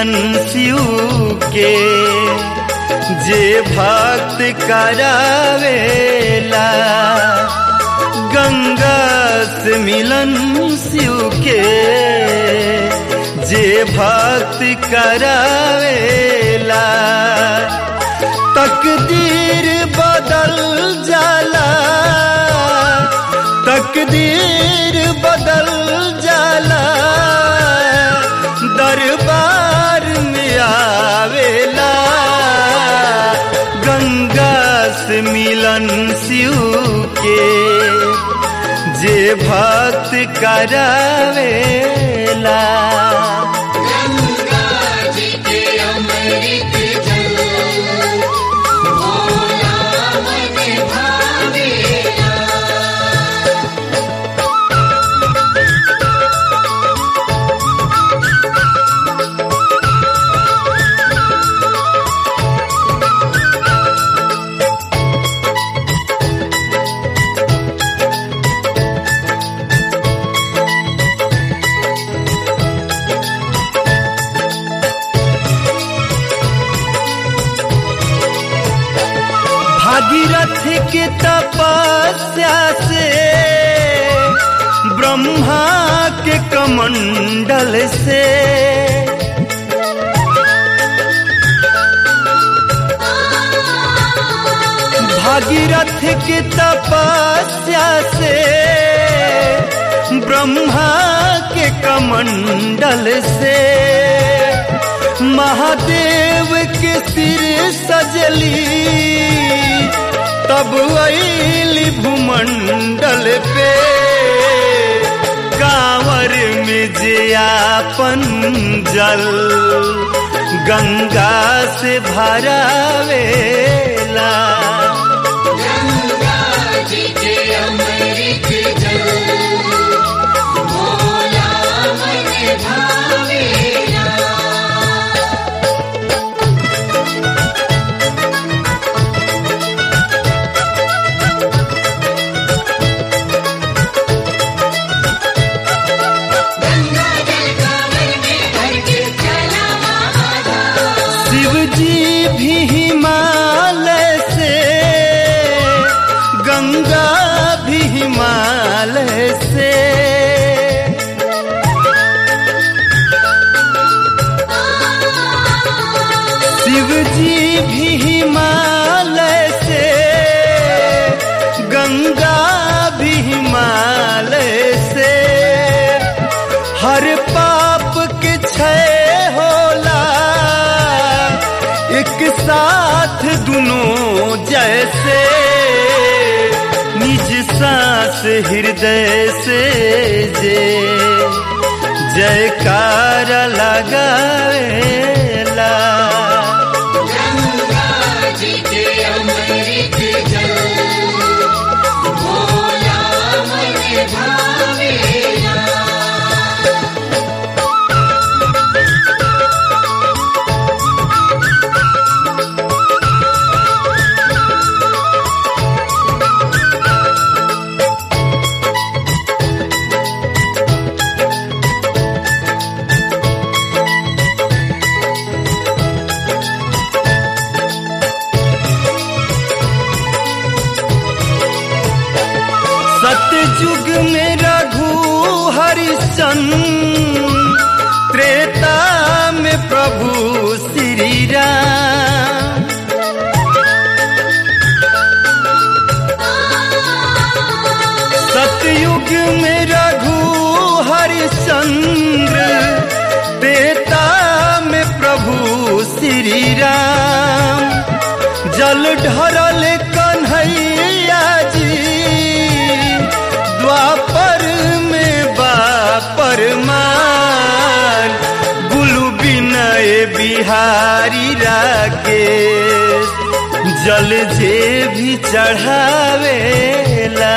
मिलन शिव के जे भक्त करावेला गंगा से मिलन शिव के जे भक्त करावेला तकदीर बदल जाला तकदीर बदल जाला दरबार में आवेला गंगा से मिलन शिव के जे भक्त करावेला गंगा जी के अमृत जल भोला मन भावेला भागीरथ के तपस्या से ब्रह्मा के कमंडल से भागीरथ के तपस्या से ब्रह्मा के कमंडल से महादेव के सिर सजली तब अली भूमंडल पे कांवर में जे आपन जल गंगा से भरावेला गंगा जी के अमृत जल भोला मन भावेला गंगा जल कांवर में भर के चला महादास शिव जी भी हिमालय से गंगा भी हिमालय से शिव जी भी हिमालय से गंगा भी हिमालय से हर पाप के क्षय होला एक साथ दोनों जैसे निज सांस हृदय से जे जयकार लगावेला गंगा जी के अमृत जल भोला मन भावेला सतयुग में रघु हरिश्चंद्र त्रेता में प्रभु श्री राम सतयुग में रघु हरिश्चंद्र त्रेता में प्रभु श्री राम जल ढरल कन्हैया जी द्वापर में बापर मान गुलु बिनय बिहारी राकेश जल जे भी चढ़ावेला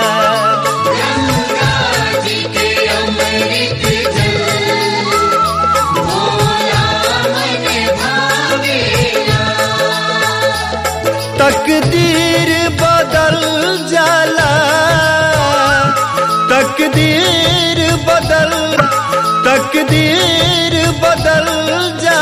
गंगा जी के अमृत जल भोला मन भावेला तकदीर बदल जाला तकदीर बदल तकदीर बदल जाला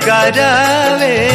करावे